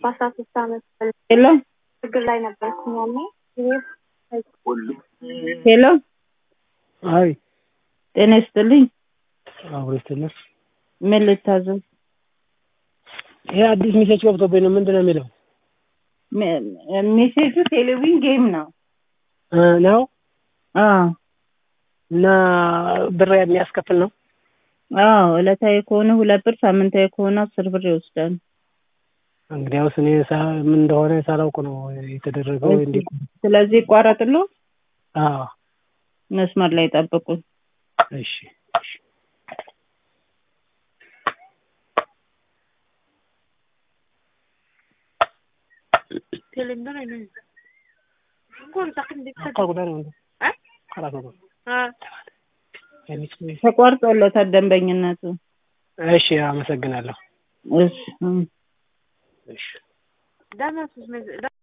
በአስራ ሶስት አመት ሄሎ ችግር ላይ ነበርኩኝ ያኔ ሄሎ አይ ጤና ይስጥልኝ አብሮ ይስተምር። ምን ልታዘዝ ይሄ አዲስ ሜሴጅ ገብቶብኝ ነው። ምንድን ነው የሚለው ሜ- ሜሴጁ ቴሌቪዥን ጌም ነው እ ነው አዎ እና ብር የሚያስከፍል ነው። አዎ ዕለታዊ ከሆነ ሁለት ብር ሳምንታዊ ከሆነ አስር ብር ይወስዳል እንግዲያውስ እኔ ሳ- ምን እንደሆነ ሳላውቅ ነው የተደረገው። እንዲ ስለዚህ ይቋረጥሎ አዎ መስመር ላይ ጠብቁን እሺ ተቋርጦለታል ደንበኝነቱ እሺ አመሰግናለሁ። እሺ እም። እሺ